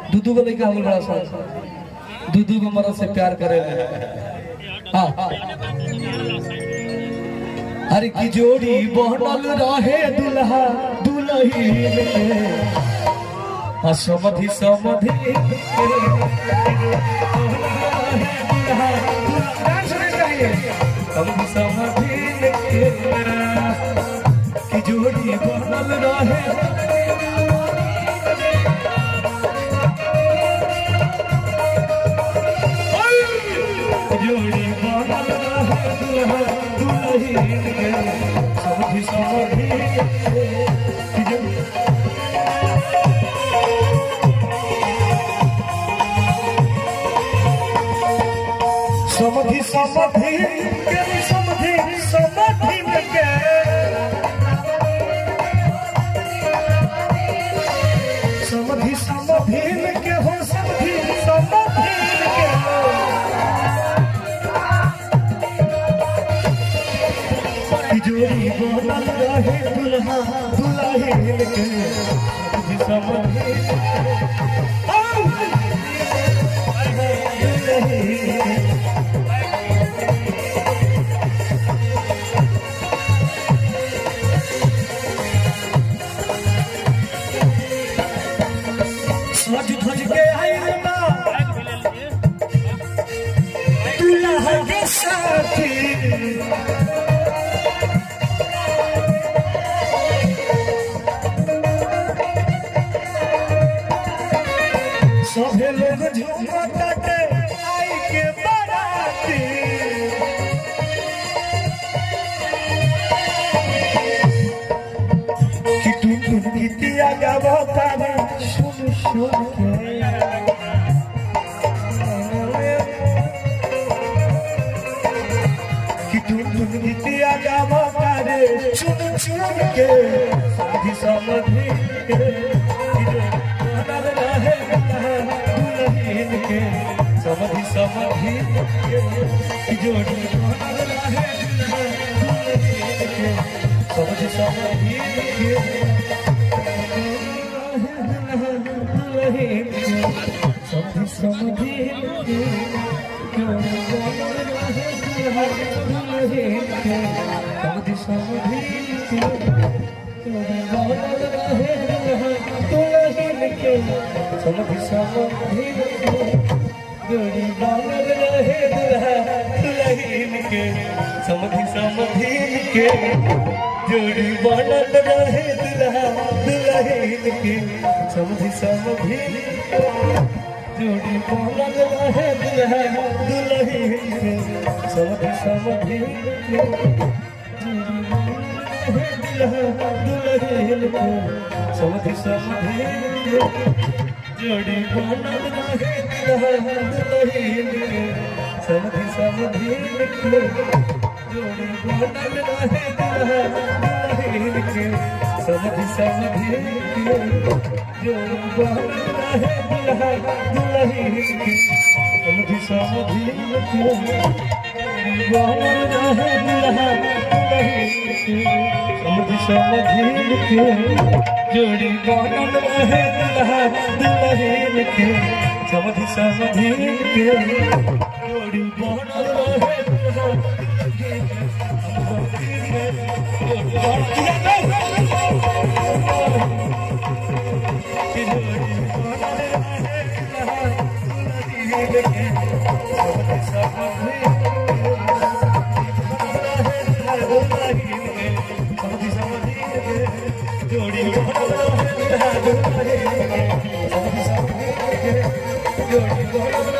दूधू को लेके हम बड़ा सा दूधू को मरद से प्यार करे हाँ अरे की जोड़ी बनल रहे दुल्हा दुल्ही हाँ समधि समधि समधि समधि की जोड़ी बनल रहे जोड़ी बनल रहे दुल्हा दुल्हीन के समधि समधि की जोड़ी समधि समधि के समधि समधि में के समधि समधि में के हो समधि समधि में के तिजोरी बनल रहे दुल्हा दुल्ही के समधि समधि औ! दुल्ही सज धज के आइल बा दुल्हा के साथी सभे लोग झूमता के आई के बाराती कि टुन टुन गीतिया गावता रे सुन सुन के कि टुन टुन गीतिया गावता रे चुन चुन के समधि समधि के कि जो बनल रहे दुल्हन के समधि समधि के कि जोड़ी बनल रहे दुल्हन के समधि समधि के समधि समधि के जोड़ी बनल रहे समधि समधि के जोड़ी बनल रहे दुल्हन के समधि समधि के जोड़ी बनल रहे दुल्हा दुल्हन के समधि समधि के जोड़ी बनल रहे दुल्हा दुल्हन के समधि समधि के जोड़ी बनल रहे दुल्हा दुल्हन के समधि समधि के जोड़ी बनल रहे दुल्हा दुल्हन के समधि समधि के जोड़ी बनल रहे दुल्हा दुल्हन के समधि समधि के जोड़ी बनल रहे दुल्हा दुल्हन के समधि समधि के जोड़ी बनल रहे दुल्हा दुल्हन के समधि समधि के जोड़ी बनल रहे दुल्हा दुल्हन के समधि समधि के जोड़ी बनल रहे दुल्हा जोड़ी